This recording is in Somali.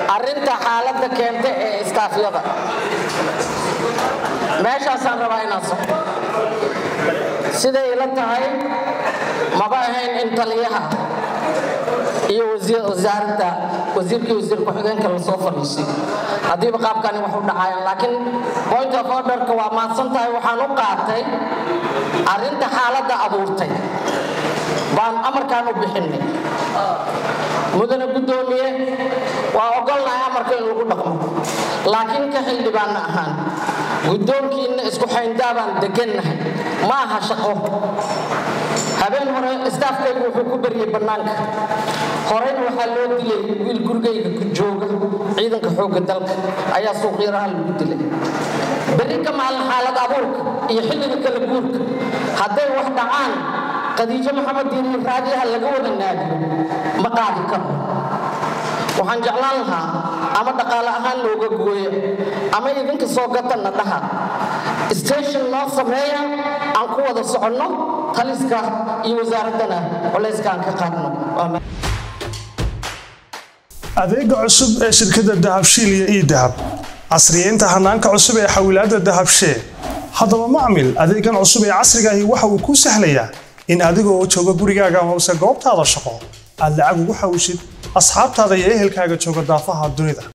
arrinta xaaladda keenta ee istaafyada meeshaasaan rabaa inaan soco siday ila tahay maba ahayn in taliyaha iyo wasaaradda wasiirkii wasiir ku-xigeenka lasoo fadhiisay haddiiba qaabkani wax u dhacayaan laakiin point of orderka waa maadsan tahay waxaan u qaatay arrinta xaaladda abuurtay baan amarkaan u bixinay mudane guddoomiye waa ogolnahay amarka in lagu dhaqmo laakiin ka xildhibaanna ahaan guddoonkiinna isku xayndaabaan degannahay ma aha shaqo habeen hore istaafkaygu wuxuu ku baryey bannaanka horeyna waxaa loo dilay wiil gurigayga ku jooga ciidanka xoogga dalka ayaa suuqyaraha lagu dilay berri ka maalin xaalad abuurka iyo xilliga kala guurka hadday wax dhacaan khadiijo maxamed diinin raadiyaha laga wada naadiyo ma qaadi karo waxaan jeclaan lahaa ama dhaqaale ahaan looga gooya ama idinka soo gatanna dhaha station noo sameeya aan ku wada soconno taliska iyo wasaaraddana culayska aan ka qaadno adeega cusub ee shirkadda dahabshiil iyo ii dahab casriyeynta hanaanka cusub ee xawilaadda dahabshee haddaba macmil adeegan cusub ee casriga ahi waxa uu kuu sahlayaa in adiga oo jooga gurigaaga amase goobtaada shaqo aad lacag ugu xawishid asxaabtaada iyo ehelkaaga jooga daafaha dunida